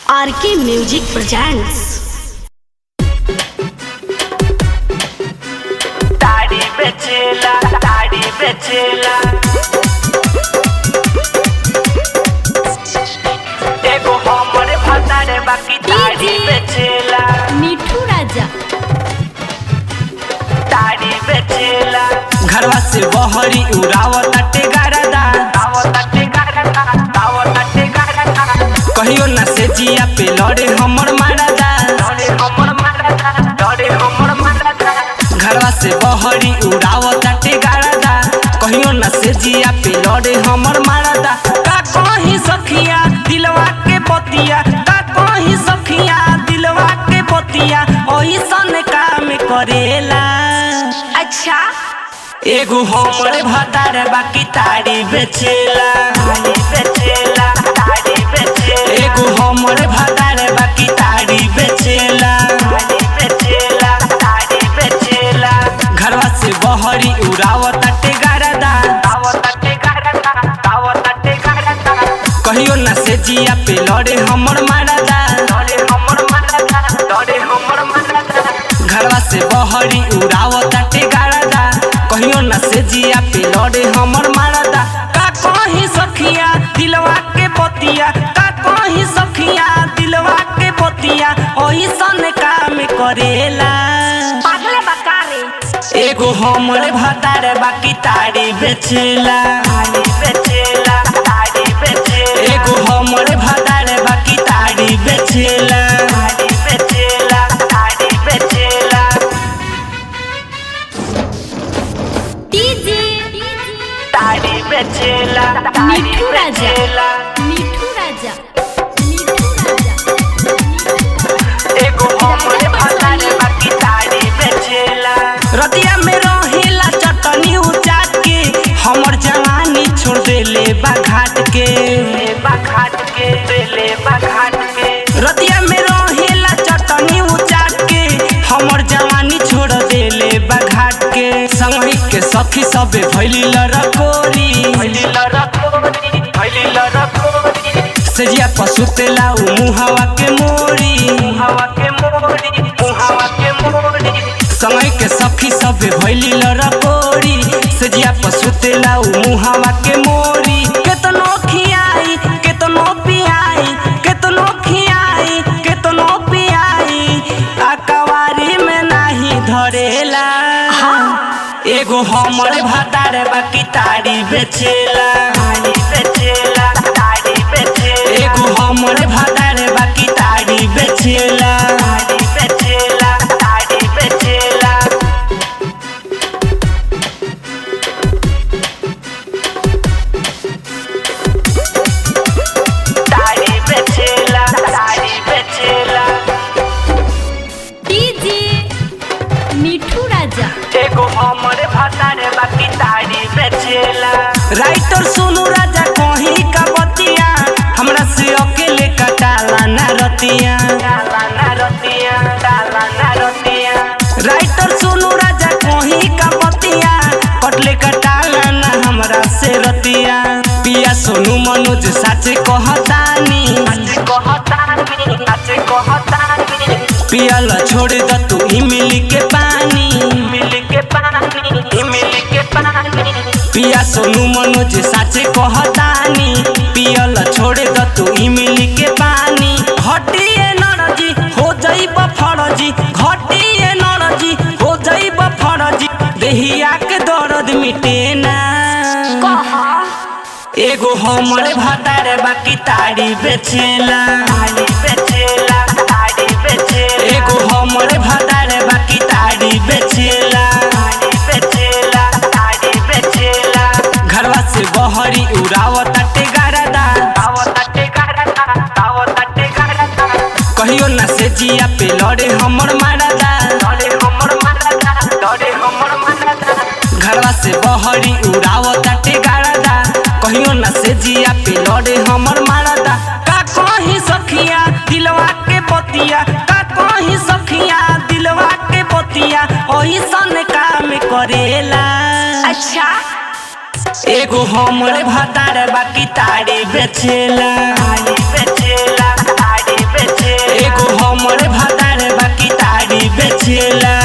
RK music presents ताड़ी बेचेला ताड़ी बेचेला एगो हमरे भतारे बाकी ताड़ी बेचेला मिठू राजा ताड़ी बेचेला घरवा से बहरी उड़ावत टेगारदा आवत टेगारदा आवत टेगारदा कहियो ना से जिया पे लड़े हमर मारदा लड़े हमर मारदा लड़े हमर मारदा घरवा से बहरी उड़ावत टेगारदा कहियो ना से जिया पे लड़े हमर मारदा का कहीं सखिया दिलवा के बतिया का कहीं सखिया दिलवा के बतिया ओही सन काम करेला अच्छा एगो हमरे भतार बाकी ताड़ी बेचेला ताड़ी बेचेला ताड़ी बेचेला एगो हमरे भतार बाकी ताड़ी बेचेला ताड़ी बेचेला ताड़ी बेचेला घरवा से बहरी उड़ावत टेगारदा आवत टेगारदा आवत टेगारदा कहियो ना से जिया पे लड़े हमर मारदा लड़े हमर मारदा लड़े हमर मारदा घरवा से बहरी उड़ावत टेगारदा कहियो ना से जिया पे लड़े हमर मारदा का कहीं सखिया दिलवा के बतिया का कहीं सखिया दिलवा के बतिया ओही सन काम करेला पागले बकारे एगो हमरे भतार बाकी ताड़ी बेचेला ताड़ी बेचेला ताड़ी बेचेला एगो हमरे भतार बाकी ताड़ी बेचेला ताड़ी बेचेला ताड़ी बेचेला डीजे ताड़ी बेचेला मिठू राजा मिठू राजा मिठू राजा एगो हमरे भतार बाकी ताड़ी बेचेला रतिया में रहेला चटनी उचाट के हमर जवानी छोड़ देले बा घाट के बा घाट के देले बा घाट के रतिया में रहेला चटनी उचाट के हमर जवानी छोड़ देले बा घाट के संगही के सखी सबे भइली लरकोरी भइली लरकोरी भइली लरकोरी सजिया पसुतेला उ मुहावा के मोरी मुहावा के मोरी मुहावा के मोरी समय के सखी सबे भइली लरकोरी सजिया पसुतेला उ मुहावा के मोरी केतनो खियाई केतनो पियाई केतनो खियाई केतनो पियाई आ कवारी में नाही धरेला एगो हमरे भतार बाकी ताड़ी बेचेला ताड़ी बेचेला ताड़ी बेचेला एगो हमरे भतार बाकी ताड़ी बेचेला ताड़ी बेचेला ताड़ी बेचेला ताड़ी बेचेला ताड़ी बेचेला डीजे मिठू राजा एगो हमरे भतारे बाकी ताड़ी बेचेला राइटर सोनू राजा कहीं का बतिया हमरा से अकेले कटाला ना रतिया डाला ना रतिया डाला ना रतिया राइटर सोनू राजा कहीं का बतिया कटले कटाला ना हमरा से रतिया पिया सोनू मनोज साचे कहतानी साचे कहतानी साचे कहतानी पियल छोड़ द तू इमली के पानी इमली के पानी इमली के पानी पिया सोनू मनोज साचे कहतानी पियल छोड़ द तू इमली के पानी घटिए नरजी हो जाइब फरजी घटिए नरजी हो जाइब फरजी देहिया के दर्द मिटे ना कहा एगो हमरे भतारे बाकी ताड़ी बेचेला ताड़ी बेचेला ताड़ी बेचेला एगो हमरे भतारे बाकी ताड़ी बेचेला ताड़ी बेचेला ताड़ी बेचेला घरवा से बहरी उड़ावत टेगारदा आवत टेगारदा आवत टेगारदा कहियो ना से जिया पे लड़े हमर मारदा लड़े हमर मारदा लड़े हमर मारदा घरवा से बहरी उड़ावत टेगारदा कहियो ना से जिया पे लड़े हमर मारदा का कहीं सखिया दिलवा के बतिया का कहीं सखिया दिलवा के बतिया ओही सन काम करेला अच्छा एगो हमरे भतार बाकी ताड़ी बेचेला ताड़ी बेचेला ताड़ी बेचेला बेचेला